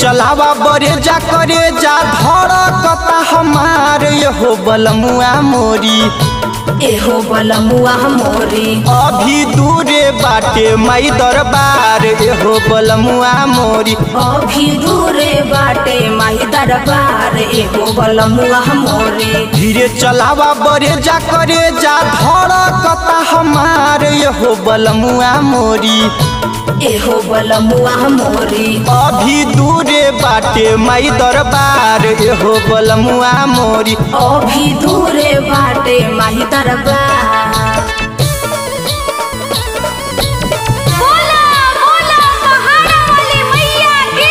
चलावा बरे जा करे जा धड़कता हमार हो बलमुआ मोरी एहो बलमुआ मोरी अभी दूरे बाटे माई दरबार एहो बलमुआ मोरी अभी दूरे बाटे माई दरबार एहो बलमुआ मोरी धीरे चलावा बरे जा करे जा धड़कता हमार हो बलमुआ मोरी एहो बलमुआ मोरी अभी दूरे बाटे माई दरबार एहो बलमुआ मोरी अभी दूरे बाटे माही दरबार बोला बोला पहाड़ा वाली मैया की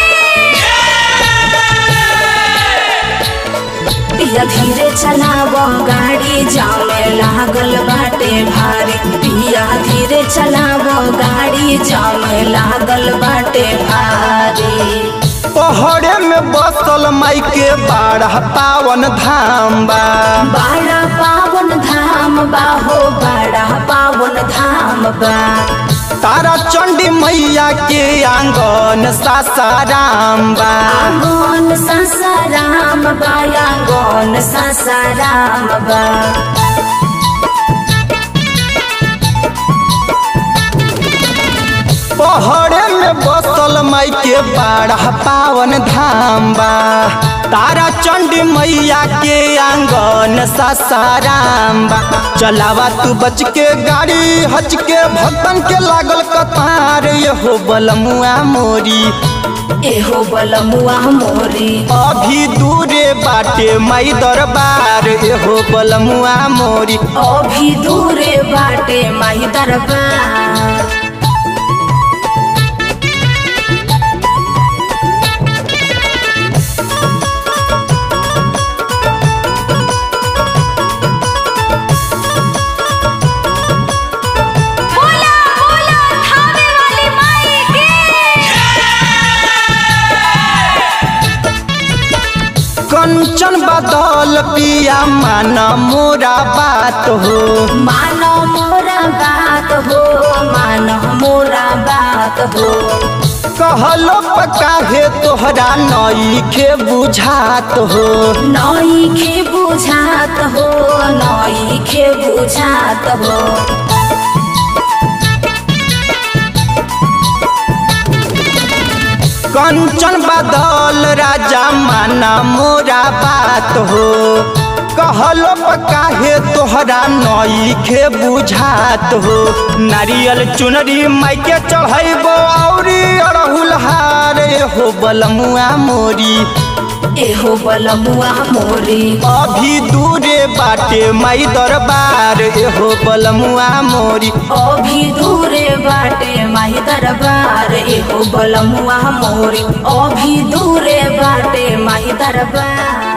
पिया धीरे चलाव गाड़ी जामे लागल बाटे भारी पिया धीरे चलाव गाड़ी जामे लागल बाटे भारी पहड़े में बसल माई के बारह पावन धाम बा बड़ा पावन धाम बा हो बड़ा पावन धाम बा तारा चंडी मैया के आंगन सासाराम बा आंगन सासाराम बा आंगन सासाराम बा पहड़े में बसल माई के बारह पावन धाम बा तारा चंडी मैया के आंगन सासाराम बा चलावा तू बच के गाड़ी हच के भक्तन के लागल कतार हो बलमुआ मोरी एहो बलमुआ मोरी अभी दूरे बाटे माई दरबार एहो बलमुआ मोरी अभी दूरे बाटे माही दरबार बोला बोला थावे वाली माई की कंचन बदल पिया माना मोरा बात हो मानो मोरा बात हो मानो मोरा बात हो कहलो काहे तोहरा नई के बुझात हो नई खे बुझात हो नई खे बुझात हो कंचन बदल राजा माना मोरा बात हो कहलो काहे तोहरा नई के बुझात हो नारियल चुनरी माई के चढ़ैबो औरी अड़हुल हार हो बलमुआ मोरी एहो बलमुआ मोरी अभी दूरे बाटे माई दरबार एहो बलमुआ मोरी अभी दूरे बाटे माही दरबार एहो बलमुआ मोरी अभी दूरे बाटे माही दरबार